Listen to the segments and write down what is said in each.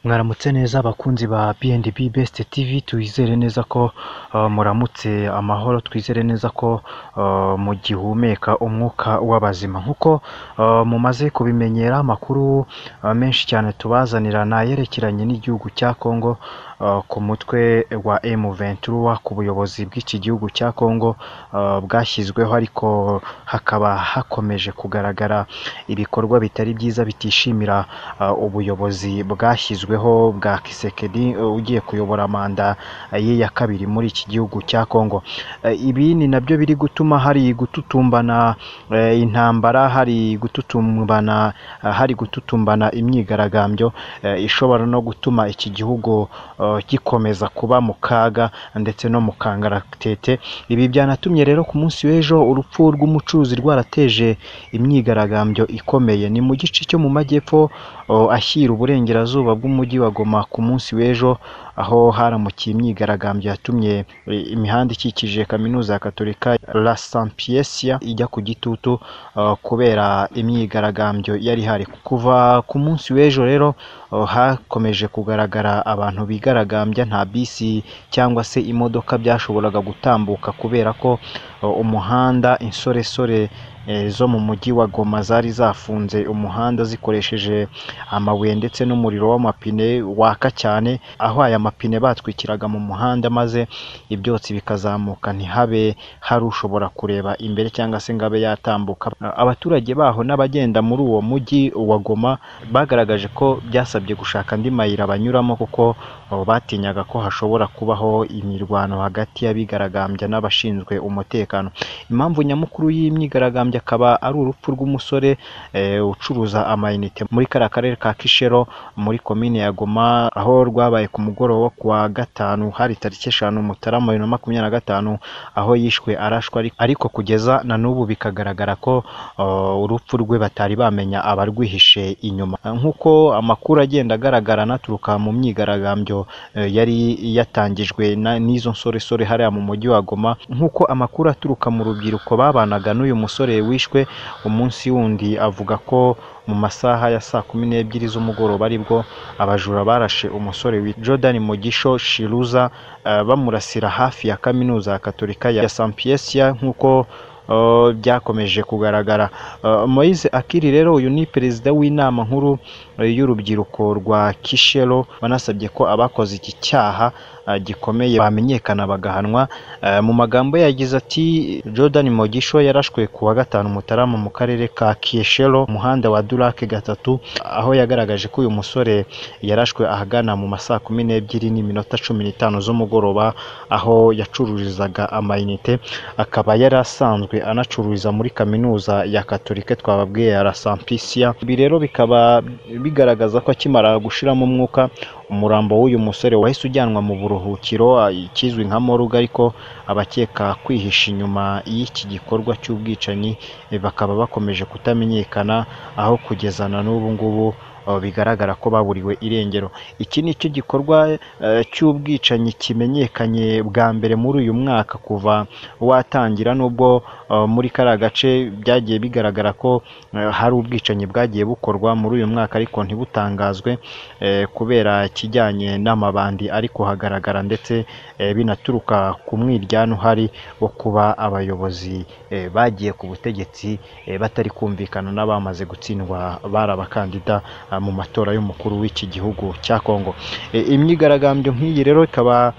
Mwaramutse neza abakunzi ba B&B Best TV, twizere neza ko muramutse amahoro, twizere neza ko mugihumeka umwuka w'abazima, nk'uko mumaze kubimenyera amakuru menshi cyane tubazanira ni ayerekeranye n'igihugu cya Congo ku mutwe wa M23, ku buyobozi bw'iki gihugu cya Congo bwashyizweho ariko hakaba hakomeje kugaragara ibikorwa bitari byiza bitishimira ubuyobozi bwashyizweho bwa Tshisekedi ugiye kuyobora manda ye ya kabiri muri iki gihugu cya Congo, ibi ni nabyo biri gutuma hari gututumbana intambara, hari gututumbana, hari gututumbana imyigaragambyo ishobora no gutuma iki gihugu gikomeza kuba mu kaga ndetse no mu kangaratete, ibi byanatumye rero ku munsi w'ejo urupfu rw'umucuruzi rwarateje imyigaragambyo ikomeye, ni mu gice cyo mu majyepfo ashyira uburengerazuba bw'umujyi wa Goma ku munsi w'ejo, aho haramukiye imyigaragambyo yatumye imihanda ikikije kaminuza ya Gatolika La Sapiensia ijya ku gitutu kubera imyigaragambyo yari ihari, kuva ku munsi w'ejo rero hakomeje kugaragara abantu bigaragambya, nta bisi cyangwa se imodoka byashoboraga gutambuka kubera ko umuhanda insoresore zo mu mujyi wa Goma zari zafunze umuhanda zikoresheje amabuye ndetse n'umuriro w'amapine waka cyane, aho aya mapine batwikiraga mu muhanda maze ibyotsi bikazamuka ntihabe hari ushobora kureba imbere cyangwa se ngo abe yatambuka, abaturage baho n'abagenda muri uwo mujyi wa Goma bagaragaje ko byasabye gushaka andi mayira banyuramo kuko batinyaga ko hashobora kubaho imirwano hagati y'abigaragambya n'abashinzwe umutekano, impamvu nyamukuru y'imyigaragambyo akaba ari urupfu rw'umusore ucuruza amayinite muri kariya karere ka Kishero muri komine ya Goma, aho rwabaye ku mugoroba wo kuwa gatanu, hari tariki eshanu Mutarama bibiri na makumyabiri na gatanu, aho yishwe arashwe ariko kugeza na n'ubu bikagaragara ko urupfu rwe batari bamenya abarwihishe inyuma, nk'uko amakuru agenda agaragara anaturuka mu myigaragambyo yari yatangijwe n'izo nsoresore hariya mu mujyi wa Goma, nk'uko amakuru aturuka mu rubyiruko babanaga n'uyu musore wishwe, umunsi wundi avuga ko mu masaha ya saa kumi n'ebyiri z'umugoroba aribwo abajura barashe umusore witwa Jordan Mugisho Shiruza, bamurasira hafi ya kaminuza ya Gatolika ya Sapiensia nk'uko byakomeje kugaragara, Moise Akili rero uyu ni perezida w'inama nkuru y'urubyiruko rwa Kishero, banasabye ko abakoze iki cyaha gikomeye bamenyekana bagahanwa, mu magambo ye yagize ati Jordan Mugisho yarashwe ku wa gatanu Mutarama mu karere ka Kishero mu muhanda wa Durake gatatu, aho yagaragaje ko uyu musore yarashwe ahagana mu ma saa kumi n'ebyiri n'iminota cumi n'itanu z'umugoroba, aho yacururizaga amayinite, akaba yari asanzwe anacururiza muri kaminuza ya Gatolika twababwiye ya La Sapiensia, ibi rero bikaba bigaragaza ko akimara gushiramo umwuka, umurambo w'uyu musore wahise ujyanwa mu buruhukiro ikizwi nka morgue, ariko abakeka kwihisha inyuma y'iki gikorwa cy'ubwicanyi bakaba bakomeje kutamenyekana, aho kugeza na n'ubu ngubu bigaragara ko baburiwe irengero, iki ni cyo gikorwa cy'ubwicanyi kimenyekanye bwa mbere muri uyu mwaka kuva watangira, nubwo muri kariya gace byagiye bigaragara ko hari ubwicanyi bwagiye bukorwa muri uyu mwaka ariko ntibutangazwe kubera ikijyanye n'amabandi ari kuhagaragara ndetse binaturuka ku mwiryane uhari wo kuba abayobozi bagiye ku butegetsi batari kumvikana n'abamaze gutsindwa bari abakandida mu matora y'umukuru w'iki gihugu cya Congo, imyigaragambyo nk'iyi rero ikaba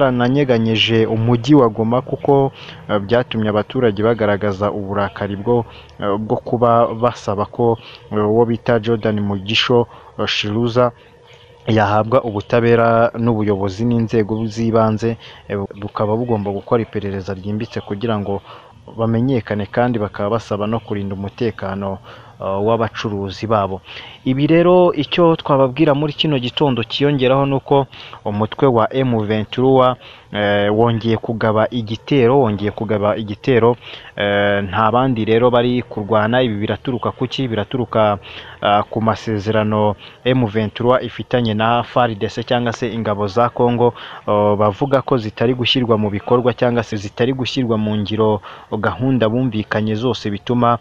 yarananyeganyeje umujyi wa Goma kuko byatumye abaturage bagaragaza uburakari bwo kuba basaba ko uwo bita Jordan Mugisho Shiruza yahabwa ubutabera n'ubuyobozi n'inzego z'ibanze, bukaba bugomba gukora iperereza ryimbitse kugira ngo bamenyekane kandi bakaba basaba no kurinda umutekano w'abacuruzi babo, ibi rero icyo twababwira muri kino gitondo cyiyongeraho ni uko umutwe wa M23 wongeye kugaba igitero, wongeye kugaba igitero, nta bandi rero bari kurwana, ibi biraturuka kuki? Biraturuka ku masezerano M23 ifitanye na FARDC cyangwa se ingabo za Congo, bavuga ko zitari gushyirwa mu bikorwa cyangwa se zitari gushyirwa mu ngiro gahunda bumvikanye zose bituma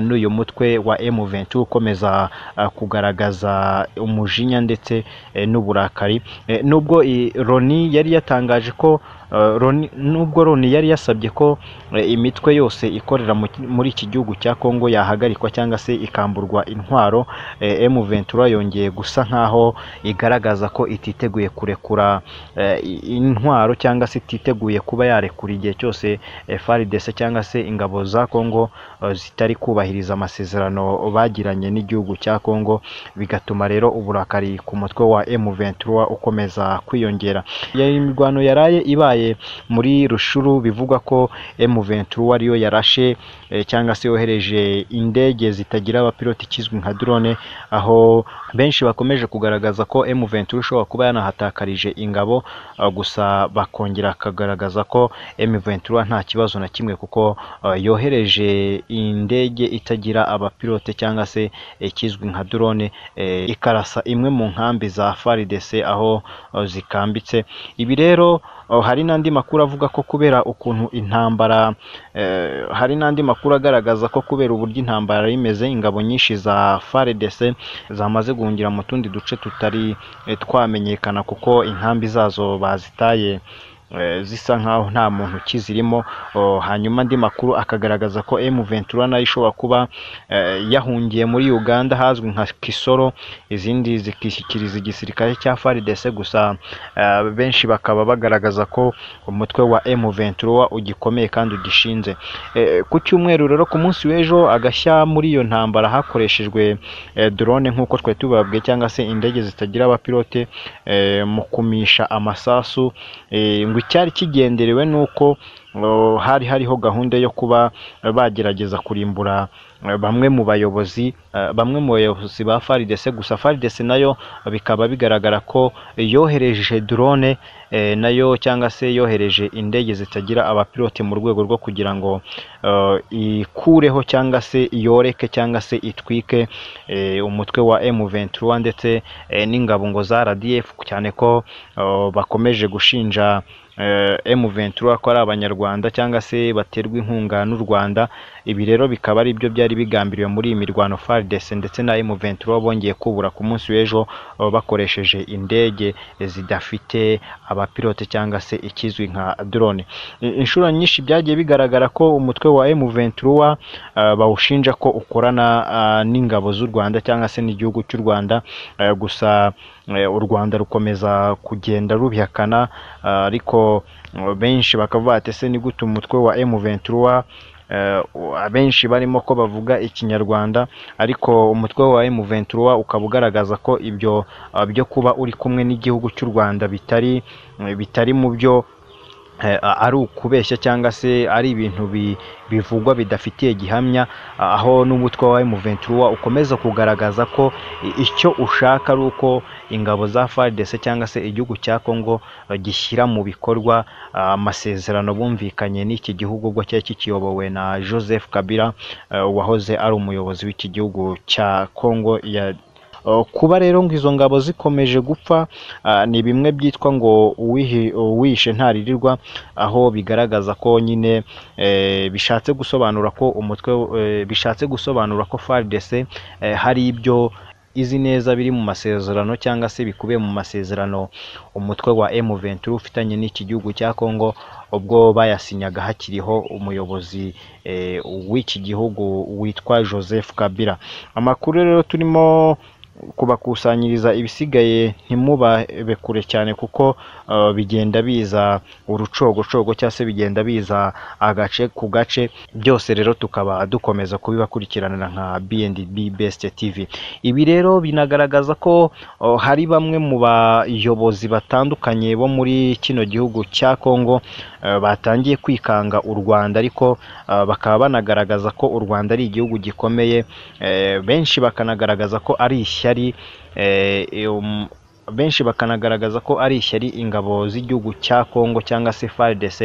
n'uyu mutwe wa wa M23 ukomeza uh, kugaragaza umujinya ndetse eh, n'uburakari Eh, nubwo i- Loni yari yatangaje ko eh, Loni- nubwo Loni yari yasabye ko eh, imitwe yose ikorera mu ki- muri iki gihugu cya Kongo yahagarikwa cyangwa se ikamburwa intwaro eh, M23 yongeye gusa nkaho igaragaza ko ititeguye kurekura eh, i- intwaro cyangwa se ititeguye kuba yarekura igihe cyose eh, FARDC cyangwa se ingabo za Kongo eh, zitari kubahiriza amasezerano bagiranye n'igihugu cya Kongo bigatuma rero uburakari ku mutwe wa M23 ukomeza kwiyongera. Yari imirwano yaraye ibaye muri Rushuru bivugwa ko M23 ariyo yarashe eh, cyangwa se yohereje indege zitagira abapiloti ikizwi nka drone aho benshi bakomeje kugaragaza ko M23 ishobora kuba yanahatakarije ingabo eh, gusa bakongera bakagaragaza ko M23 nta kibazo na kimwe kuko eh, yohereje indege itagira abapilote cyangwa se ikizwi nka drone eh, ikarasa imwe mu nkambi za FARDC aho eh, zikambitse ibi rero eh, hari n'andi makuru avuga ko kubera ukuntu intambara eh, hari n'andi makuru agaragaza ko kubera uburyo intambara yari imeze ingabo nyinshi za FARDC zamaze guhungira mu tundi duce tutari eh, twamenyekana kuko inkambi zazo bazitaye eh, zisa nkaho nta muntu ukizirimo oh, hanyuma andi makuru akagaragaza ko M23 nayo ishobora kuba eh, yahungiye muri Uganda hazwi nka Kisoro izindi zikishyikiriza igisirikare cya FARDC gusa eh, benshi bakaba bagaragaza ko umutwe wa M23 ugikomeye kandi ugishinze Eh, ku cyumweru rero ku munsi w'ejo agashya muri iyo ntambara hakoreshejwe eh, drone nk'uko twari tubabwiye cyangwa se indege zitagira abapilote eh, mu kumisha amasasu eh, ngo icyari kigenderewe ni uko oh, hari hariho gahunda yo kuba eh, bagerageza kurimbura eh, bamwe mu bayobozi eh, bamwe mu bayobozi ba FARDC gusa FARDC nayo bikaba bigaragara ko yohereje drone eh, nayo cyangwa se yohereje indege zitagira abapilote mu rwego rwo kugira ngo eh, ikureho cyangwa se yoreke cyangwa se itwike eh, umutwe wa M23 ndetse eh, n'ingabo ngo za RDF cyane ko eh, bakomeje gushinja eh, M23 ko ari abanyarwanda cyangwa se baterwa inkunga n'u Rwanda ibi rero bikaba ari byo byari bigambiriwe muri iyi mirwano FARDC ndetse na M23 bongeye kubura ku munsi w'ejo eh, bakoresheje indege zidafite abapilote cyangwa se ikizwi nka drone I- inshuro nyinshi byagiye bigaragara ko umutwe wa M23 eh, bawushinja ko ukorana eh, n'ingabo z'u Rwanda cyangwa se n'igihugu cy'u Rwanda eh, gusa eh, u Rwanda rukomeza kugenda rubihakana eh, ariko eh, benshi bakavuga ati ese ni gute umutwe wa M23 eh, u- abenshi barimo ko bavuga ikinyarwanda ariko umutwe wa M23 ukaba ugaragaza ko ibyo eh, byo kuba uri kumwe n'igihugu cy'u Rwanda bitari eh, bitari mu byo eh, a- ari ukubeshya cyangwa se ari ibintu bi- bivugwa bidafitiye gihamya a- aho n'umutwe wa M23 ukomeza kugaragaza ko i- icyo ushaka ari uko ingabo za FARDC cyangwa se igihugu cya Kongo eh, gishyira mu bikorwa ah, amasezerano bumvikanye n'iki gihugu ubwo cyari kikiyobowe na Joseph Kabila eh, wahoze ari umuyobozi w'iki gihugu cya Kongo ya Uh, kuba rero ngo izo ngabo zikomeje gupfa uh, ni bimwe byitwa ngo uwihi- uwishe ntaririrwa aho bigaragaza ko nyine eh, bishatse gusobanura ko umutwe eh, bishatse gusobanura ko FARDC eh, hari ibyo izi neza biri mu masezerano cyangwa se bikubiye mu masezerano umutwe wa M23 ufitanye n'iki gihugu cya Kongo ubwo bayasinyaga hakiriho umuyobozi eh, w'iki gihugu witwa Joseph Kabila amakuru rero turimo kubakusanyiriza ibisigaye ntimubabe kure cyane kuko eh, bigenda biza urucogocogo cyangwa se bigenda biza agace ku gace byose rero tukaba dukomeza kubibakurikiranira nka BNDB Best TV ibi rero binagaragaza ko oh, hari bamwe mu bayobozi batandukanye bo muri kino gihugu cya Kongo eh, batangiye kwikanga u Rwanda ariko eh, bakaba banagaragaza ko u Rwanda ari igihugu gikomeye eh, benshi bakanagaragaza ko ari ishyari eh, um, benshi bakanagaragaza ko ari ishyari ingabo z'igihugu cya Kongo cyangwa se FARDC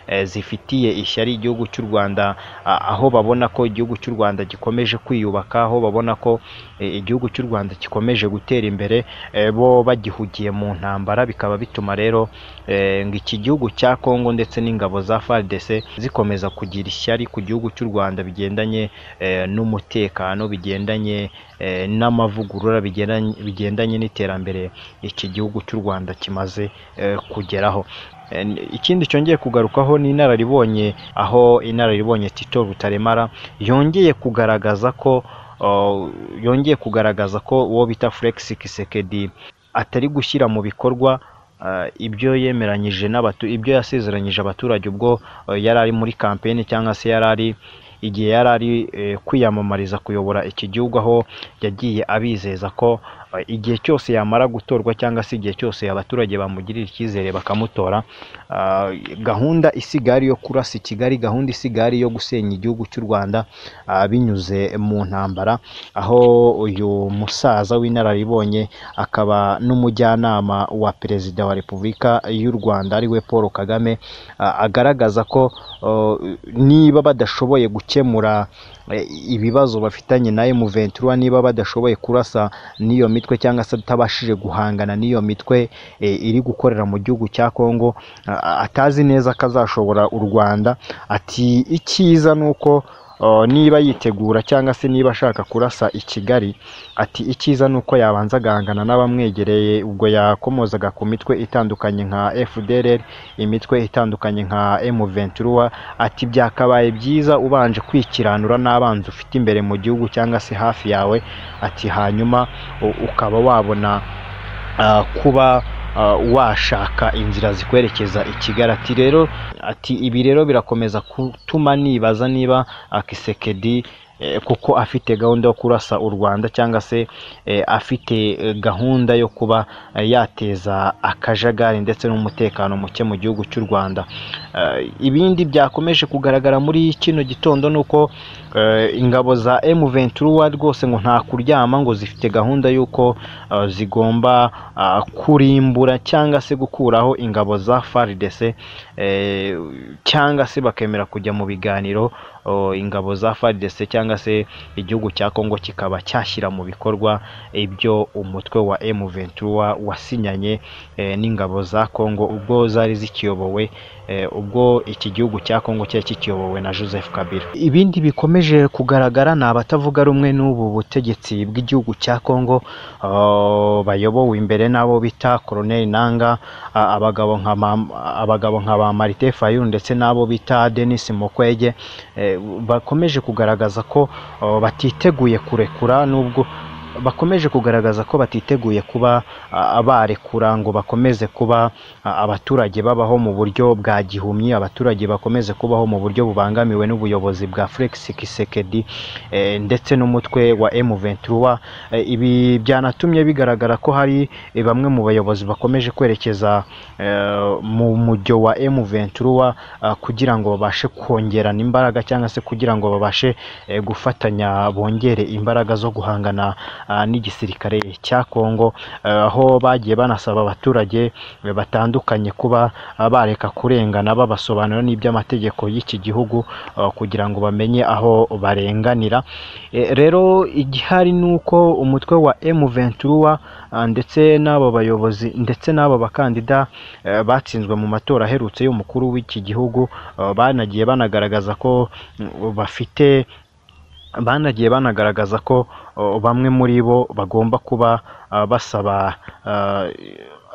eh, zifitiye ishyari igihugu cy'u Rwanda a- aho babona ko igihugu cy'u Rwanda gikomeje kwiyubaka aho babona ko eh, igihugu cy'u Rwanda gikomeje gutera imbere eh, bo bagihugiye mu ntambara bikaba bituma rero eh, ngo iki gihugu cya Kongo ndetse n'ingabo za FARDC zikomeza kugira ishyari ku gihugu cy'u Rwanda bigendanye eh, n'umutekano bigendanye eh, n'amavugurura bigendanye bigendanye n'iterambere iki gihugu cy'u Rwanda kimaze eh, kugeraho Eh, n- ikindi cyongeye kugarukaho ni inararibonye aho inararibonye Tito Rutaremara yongeye kugaragaza ko oh, yongeye kugaragaza ko uwo bita Felix Tshisekedi atari gushyira mu bikorwa ah, ibyo yemeranyije n'abatu ibyo yasezeranyije abaturage ubwo eh, yari ari muri kampeni cyangwa se yari ari igihe yari ari eh, kwiyamamariza kuyobora iki gihugu aho yagiye abizeza ko eh, igihe cyose yamara gutorwa cyangwa se igihe cyose abaturage bamugirira icyizere bakamutora ah, gahunda isigaye ari iyo kurasa i Kigali gahunda isigaye ari iyo gusenya igihugu cy'u Rwanda ah, binyuze mu ntambara aho uyu musaza w'inararibonye akaba n'umujyanama wa perezida wa repubulika y'u Rwanda ariwe Paul Kagame ah, agaragaza ko oh, niba badashoboye gukemura eh, ibibazo bafitanye na M23 niba badashoboye kurasa n'iyo mitwe cyangwa se atabashije guhangana n'iyo mitwe eh, iri gukorera mu gihugu cya Kongo a- atazi neza ko azashobora u Rwanda ati icyiza nuko oh, niba yitegura cyangwa se niba ashaka kurasa i Kigali ati icyiza nuko yabanza agahangana n'abamwegereye ubwo yakomozaga ku mitwe itandukanye nka FDLR imitwe itandukanye nka M23 ati byakabaye byiza ubanje kwikiranura n'abanzi ufite imbere mu gihugu cyangwa se hafi yawe ati hanyuma u- ukaba wabona ah, kuba ah, washaka inzira zikwerekeza i Kigali ati rero ati ibi rero birakomeza gutuma nibaza niba ah, Kisekedi eh, kuko afite gahunda yo kurasa u Rwanda cyangwa se eh, afite eh, gahunda yo kuba eh, yateza akajagari ndetse n'umutekano muke mu gihugu cy'u Rwanda Eh, ibindi byakomeje kugaragara muri kino gitondo ni uko eh, ingabo za M23 rwose ngo nta kuryama ngo zifite gahunda y'uko eh, zigomba ah, kurimbura cyangwa se gukuraho ingabo za FARDC eh, cyangwa se bakemera kujya mu biganiro oh, ingabo za FARDC cyangwa se igihugu cya Kongo kikaba cyashyira mu bikorwa ibyo umutwe wa M23 wasinyanye eh, n'ingabo za Kongo ubwo zari zikiyobowe eh, ubwo iki gihugu cya Kongo cyari kikiyobowe na Joseph Kabila ibindi bikomeje kugaragara ni abatavuga rumwe n'ubu butegetsi bw'igihugu cya Kongo ah, bayobowe imbere n'abo bita Colonel Nanga ah, abagabo nka Mam- abagabo nka ba Marite Fayulu ndetse n'abo bita Denis Mukwege eh, bakomeje kugaragaza ko ah, batiteguye kurekura nubwo bakomeje kugaragaza ko batiteguye kuba ah, barekura ngo bakomeze kuba ah, abaturage babaho mu buryo bwa gihumyi abaturage bakomeze kubaho mu buryo bubangamiwe n'ubuyobozi bwa Felix Tshisekedi eh, ndetse n'umutwe wa M23 Eh, ibi byanatumye bigaragara ko hari eh, bamwe mu bayobozi bakomeje kwerekeza eh, mu mujyo wa M23 ah, kugira ngo babashe kongerana imbaraga cyangwa se kugira ngo babashe eh, gufatanya bongere imbaraga zo guhangana ah, n'igisirikare cya Kongo eh, aho bagiye banasaba abaturage eh, batandukanye kuba ah, bareka kurengana babasobanura n'iby'amategeko y'iki gihugu ah, kugira ngo bamenye aho barenganira Eh, rero igihari ni uko umutwe wa M23 ah, ndetse n'abo bayobozi ndetse n'abo bakandida eh, batsinzwe mu matora aherutse y'umukuru w'iki gihugu ah, banagiye banagaragaza ko mm, bafite banagiye banagaragaza ko o, bamwe muri bo bagomba kuba ah, basaba ah,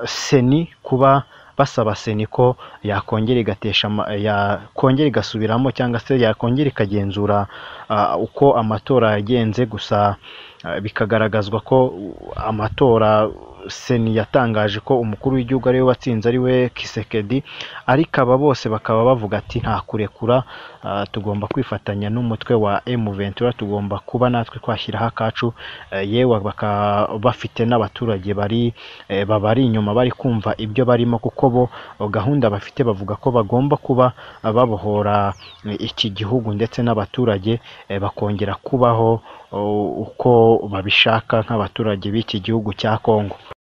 seni kuba basaba seni ko yakongera igatesha ama- yakongera igasubiramo cyangwa se yakongera ikagenzura ah, uko amatora yagenze gusa ah, bikagaragazwa ko u- amatora seni yatangaje ko umukuru w'igihugu ariwe watsinze ariwe Kisekedi ariko aba bose bakaba bavuga ati nta kurekura ah, tugomba kwifatanya n'umutwe wa M23 tugomba kuba natwe twashyiraho akacu eh, yewe bakaba bafite n'abaturage bari eh, babari inyuma bari kumva ibyo barimo kuko bo oh, gahunda bafite bavuga ko bagomba kuba ah, babohora eh, iki gihugu ndetse n'abaturage eh, bakongera kubaho oh, uko babishaka nk'abaturage b'iki gihugu cya Kongo